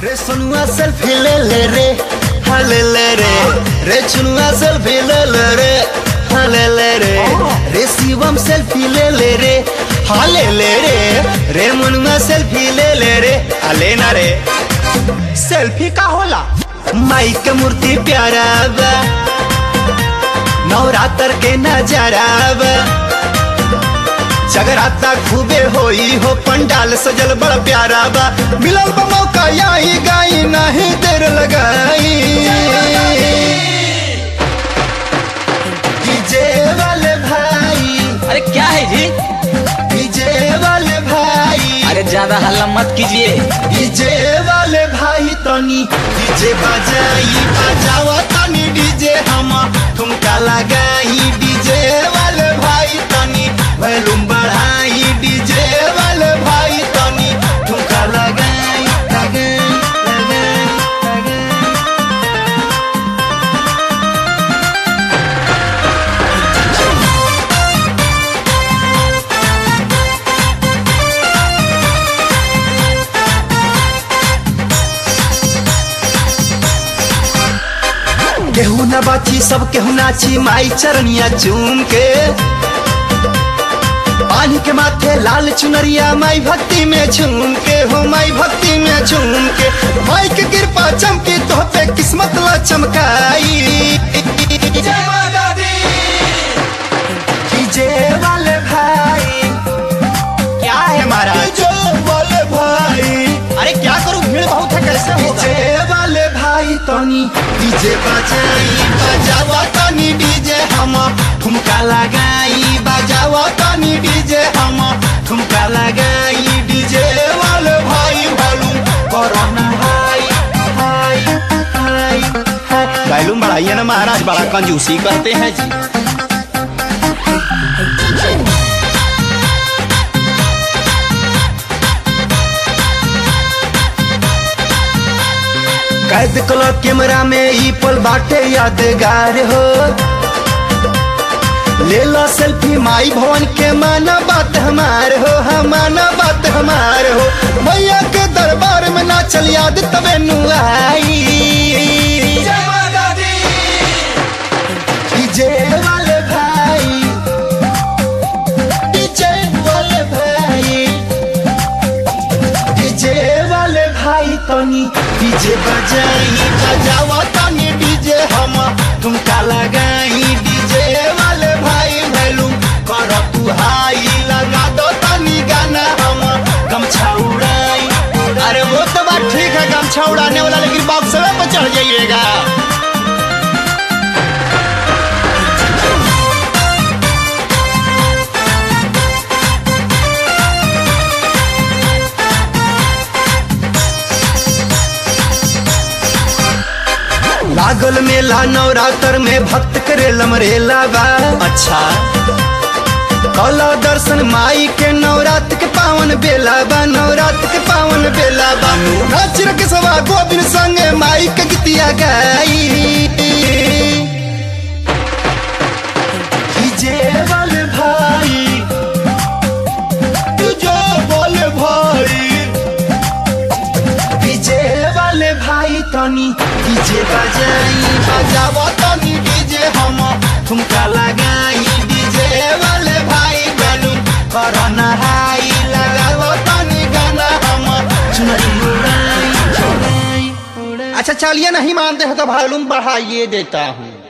रे सुनुआ सेल्फी ले ले रे हाँ ले ले रे रे चुनुआ सेल्फी ले ले रे हाँ ले ले रे रे शिवम सेल्फी ले ले रे हाँ ले ले रे रे मुनुआ सेल्फी ले ले रे हाँ लेना रे सेल्फी का होला माई के मूर्ति प्यारा बा नवरात्र के नजारा बा जगराता खूबे होई हो पंडाल सजल बड़ा प्यारा बा मिलल बा मौका यही गाई नहीं देर लगाई डीजे वाले भाई अरे क्या है जी डीजे वाले भाई अरे ज्यादा हल्ला मत कीजिए डीजे वाले भाई तनी डीजे बजाई बजावा तनी डीजे हम ठुमका लगाई डीजे वाले भाई तनी वॉल्यूम बढ़ाई डीजे वाले भाई तनी ठुमका लगाई लगाई लगाई लगाई केहू न बाची सब केहू नाची माई चरनिया चूम के पानी के माथे लाल चुनरिया माई भक्ति में झूम के हो माई भक्ति में झूम के माई के कृपा चमकी तो पे किस्मत ला चमकाई डीजे वाले भाई क्या है महाराज डीजे वाले भाई अरे क्या करूं भीड़ बहुत है कैसे होगा डीजे वाले भाई तनी डीजे बजाई बजावा तनी डीजे हम ठुमका लगाई बजावा तनी डीजे हम ठुमका लगाई डीजे वाले भाई volume corona high high high high volume बढ़ाइए ना महाराज बड़ा कंजूसी करते हैं जी कैद कलो कैमरा में ई पल बाटे यादगार हो ले लो सेल्फी माई भवन के माना बात हमार हो हम माना बात हमार हो मैया के दरबार में ना चल याद तबे नु आई डीजे वाले भाई डीजे वाले भाई डीजे वाले भाई तनी डीजे बजाई बजावा तनी डीजे हम तुमका लगाई डीजे वाले भाई वैलू कर तू हाई लगा दो तनी गाना हम गमछा उड़ाई अरे वो तो बात ठीक है गमछा उड़ाने वाला लेकिन बॉक्स पे चढ़ जाइएगा लागल मेला नवरात्र में भक्त करे लमरेला बा अच्छा कला दर्शन माई के नवरात्र के पावन बेला बा नवरात्र के पावन बेला बा नाचिर के सवा गोविंद संगे माई के गीतिया गाई डीजे वाले भाई डीजे वाले भाई डीजे वाले भाई तनी डीजे बजाई बजावा तनी डीजे हम ठुमका लगाई डीजे वाले भाई बैलून करना हाई लगाओ तनी गाना हम चुनरी उड़ाई उड़ाई उड़ाई अच्छा चलिए नहीं मानते हो तो वॉल्यूम बढ़ाइए देता हूँ